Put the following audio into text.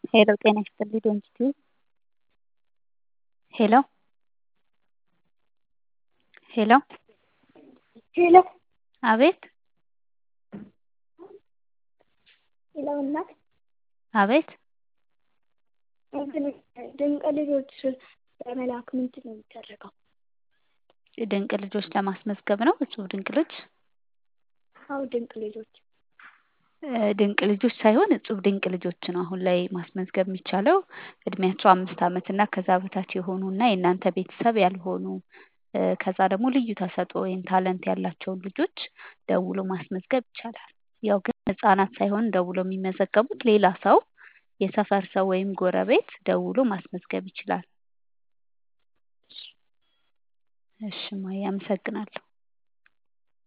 ሄሎ ጤና ይስጥልኝ ዶንኪ ሄሎ ሄሎ ሄሎ አቤት ሄሎ እናት አቤት እንትን ድንቅ ልጆች ለመላክ ምንድን ነው የሚደረገው? ድንቅ ልጆች ለማስመዝገብ ነው እጹብ ድንቅ ልጅ አዎ ድንቅ ልጆች ድንቅ ልጆች ሳይሆን እጹብ ድንቅ ልጆች ነው አሁን ላይ ማስመዝገብ የሚቻለው እድሜያቸው አምስት ዓመት እና ከዛ በታች የሆኑ እና የእናንተ ቤተሰብ ያልሆኑ ከዛ ደግሞ ልዩ ተሰጥኦ ወይም ታለንት ያላቸውን ልጆች ደውሎ ማስመዝገብ ይቻላል። ያው ግን ህጻናት ሳይሆን ደውሎ የሚመዘገቡት ሌላ ሰው የሰፈር ሰው ወይም ጎረቤት ደውሎ ማስመዝገብ ይችላል። እሺ እማዬ አመሰግናለሁ።